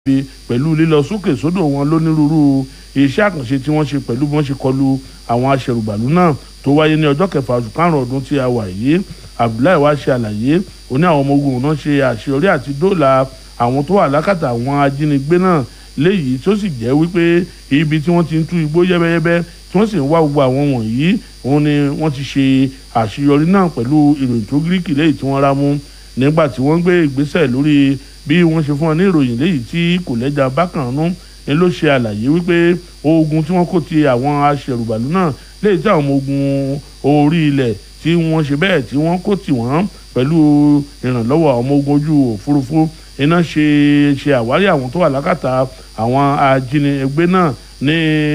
fi pẹ̀lú lílọ sókè sódò wọn lónírúurú iṣẹ́ àkànṣe tí wọ́n ṣe pẹ̀lú bí wọ́n ṣe kọlu àwọn aṣẹ̀rùbàlù náà tó wáyé ní ọjọ́ kẹfà oṣù karùn-ún ọdún tí a wà yìí abdullahi wá ṣe àlàyé ó ní àwọn ọmọ ogun náà ṣe àṣeyọrí àti dóòlà àwọn tó wà lákàtà àwọn ajínigbé náà léyìí tó sì jẹ́ wípé ibi tí wọ́n ti ń tú igbó yẹ́bẹ́yẹ́bẹ́ tí wọ́n sì ń wá gbogbo àwọn wọ̀nyí òun ni wọ́n ti ṣe àṣeyọrí náà pẹ̀lú ìròyìn tó gíríkì léyìí tí wọ́n rá mú nígbà tí wọ́n gbé ìgbésẹ̀ lórí bí wọ́n ṣe fún wọn ní ìròyìn léyìí tí kò lẹ́jà bákan nú ni ló ṣe àlàyé wípé ogun tí wọ́n kó ti àwọn aṣẹ̀rùbàlù náà léyìí tí àwọn ọmọ ogun orí ilẹ̀ tí wọ́n ṣe bẹ́ẹ̀ tí wọ́n kó tì wọ́n pẹ̀lú ìrànlọ́wọ́ àwọn ọmọ ogun ojú òfurufú iná ṣe ṣe àwárí àwọn tó wà lákàtà àwọn ajínigbé náà ní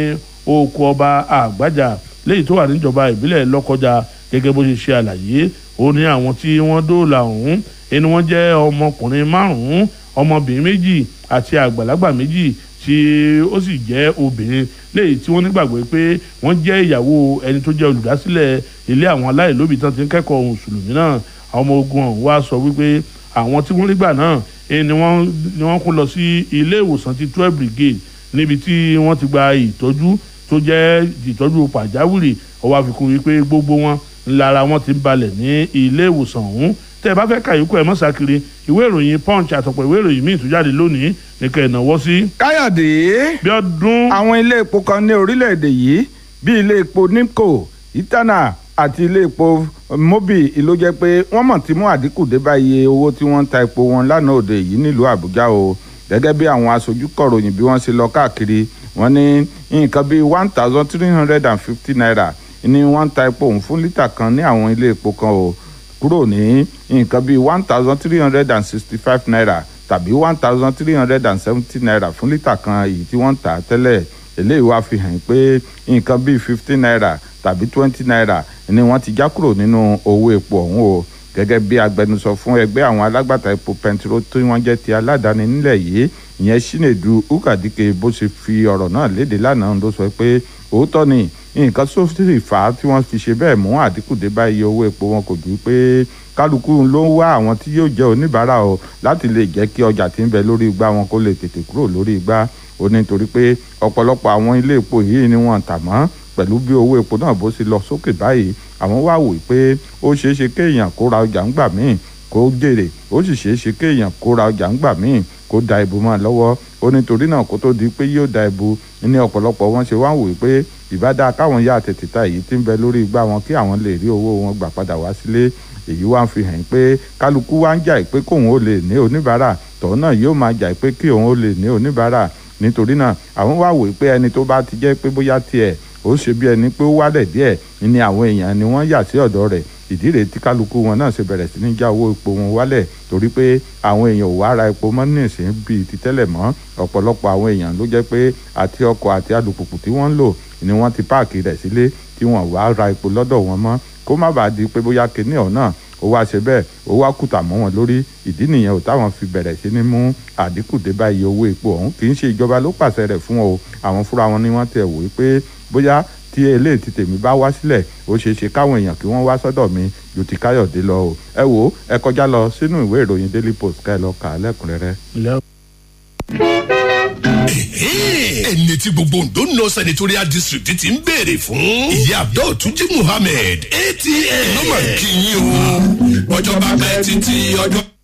oko ọba àgbàjà léyìí tó wà níjọba ìbílẹ̀ lọ́kọjà gẹ́gẹ́ bó ṣe ṣe àlàyé ó ní àwọn tí wọ́n dóòlà ọ̀hún ẹni wọ́n jẹ́ ọmọkùnrin márùn-ún ọmọbìnrin méjì àti àgbàlagbà méjì tí ó sì jẹ́ obìnrin léyìí tí wọ́n nígbàgbọ́ pé wọ́n jẹ́ ìyàwó ẹni tó jẹ́ olùdásílẹ̀ ilé àwọn aláìlóbi tán ti ń kẹ́kọ̀ọ́ mùsùlùmí náà àwọn ọmọ ogun ọ̀hún wá sọ wípé àwọn tí wọ́n nígbà náà ni wọ́n ni wọ́n kó lọ sí ilé ìwòsàn ti twelve brigade níbi tí wọ́n ti gba ìtọ́jú tó jẹ́ ìtọ́jú pàjáwìrì ó wá fi kún wípé gbogbo wọn lára wọn ti ń balẹ̀ ní ilé ìwòsàn ọ̀hún tẹ́ ẹ bá fẹ́ kàyókù ẹ̀ mọ́sàkiri ìwé ìròyìn punch àtọ̀pọ̀ ìwé ìròyìn míì tó jáde lónìí ní kẹ́ ẹ̀ náwó sí. káyọ̀dé bí ọdún. àwọn ilé epo kan ní orílẹ̀-èdè yìí bíi ilé epo nimco itana àti ilé epo mobi ló jẹ́ pé wọ́n mọ̀ tí mú àdínkù dé bá iye owó tí wọ́n ń ta epo wọn lánàá òde yìí nílùú àbújá o gẹ́gẹ́ bí àwọn aṣojú kọ̀ròyìn bí wọ́n ṣe lọ káàkiri wọ́n ní nǹkan bíi one thousand three hundred and fifty naira ni wọ́n ń ta epo òun fún lítà kan ní àwọn ilé epo kan o kúrò ní nǹkan bíi one thousand three hundred and sixty five naira tàbí one thousand three hundred and seventy naira fún lítà kan èyí tí wọ́n ń tà tẹ́lẹ̀ eléyìí wá fi hàn pé nǹkan bíi fifteen naira tàbí twenty naira ni wọ́n ti já kúrò nínú owó epo ọ̀hún o gẹ́gẹ́ bí agbẹnusọ fún ẹgbẹ́ àwọn alágbàtà epo pẹntiró tí wọ́n jẹ́ ti aládàáni nílẹ̀ yìí ìyẹn Chinedu Ukadike bó ṣe fi ọ̀rọ̀ náà léde lánàá ló sọ pé òótọ́ ni nǹkan tó sì fà á tí wọ́n fi ṣe bẹ́ẹ̀ mú àdínkù dé bá iye owó epo wọn kò ju pé kálukú ló ń wá àwọn tí yóò jẹ́ oníbàárà o láti lè jẹ́ kí ọjà tí ń bẹ lórí igbá wọn kó lè tètè kúrò lórí igbá o nítorí pé ọ̀pọ̀lọpọ̀ àwọn ilé epo yìí ni wọ́n tà mọ́ pẹ̀lú bí owó epo náà bó ṣe lọ sókè báyìí àwọn wá wò pé ó ṣeé ṣe kéèyàn kó ra ọjà ńgbà míì kó jèrè ó sì ṣeé ṣe kéèyàn kó ra ọjà ńgbà míì kó da ìbò mọ́ lọ́wọ́ ó nítorí náà kó tó di pé yóò da ìbò ní ọ̀pọ̀lọpọ̀ wọn ṣe wá wò pé ìbádá káwọn yá tètè ta èyí tí ń bẹ lórí igbá wọn kí àwọn lè rí owó wọn gbà padà wá sílé èyí wá ń fi hàn pé kálukú wá ń jà pé kóun ó lè ní oníbàárà tọ́ náà yóò máa jà pé kí òun ó lè ní oníbàárà nítorí náà àwọn wá wò pé ẹni tó bá ti jẹ́ pé bóyá tiẹ̀ ó ṣe bí ẹni pé ó wálẹ̀ díẹ̀ ni àwọn èèyàn ni wọ́n yà sí ọ̀dọ̀ rẹ̀ ìdí rèé tí kálukú wọn náà ṣe bẹ̀rẹ̀ sí ní já owó epo wọn wálẹ̀ torí pé àwọn èèyàn ò wá ra epo mọ́ nísìnyí bíi ti tẹ́lẹ̀ mọ́ ọ̀pọ̀lọpọ̀ àwọn èèyàn ló jẹ́ pé àti ọkọ̀ àti alùpùpù tí wọ́n ń lò ni wọ́n ti páàkì rẹ̀ sílé tí wọ́n wá ra epo lọ́dọ̀ wọn mọ́ kó má bàa di pé bóyá kinní ọ̀ náà ó wá ṣe bẹ́ẹ̀ ó wá kùtà mọ́ wọn lórí ìdí nìyẹn ò táwọn fi bẹ̀rẹ̀ sí ní mú àdínkù dé bá iye owó epo ọ̀hún kì í ṣe ìjọba ló pàṣẹ rẹ̀ fún o àwọn fúnra wọn ni wọ́n tẹ̀ wò pé bóyá tí eléyìí ti tèmi bá wá sílẹ̀ ó ṣeé ṣe káwọn èèyàn kí wọ́n wá sọ́dọ̀ mi ju ti káyọ̀dé lọ o ẹ wò ó ẹ kọjá lọ sínú ìwé ìròyìn daily post ká ẹ lọ kà á lẹ́kùnrẹ́rẹ́. ẹni tí gbogbo Ondo North senatorial district ti ń béèrè fún. ìyá abdul tuji muhammed atm ló máa kí yín o. ọjọ́ bá pẹ́ títí ọjọ́.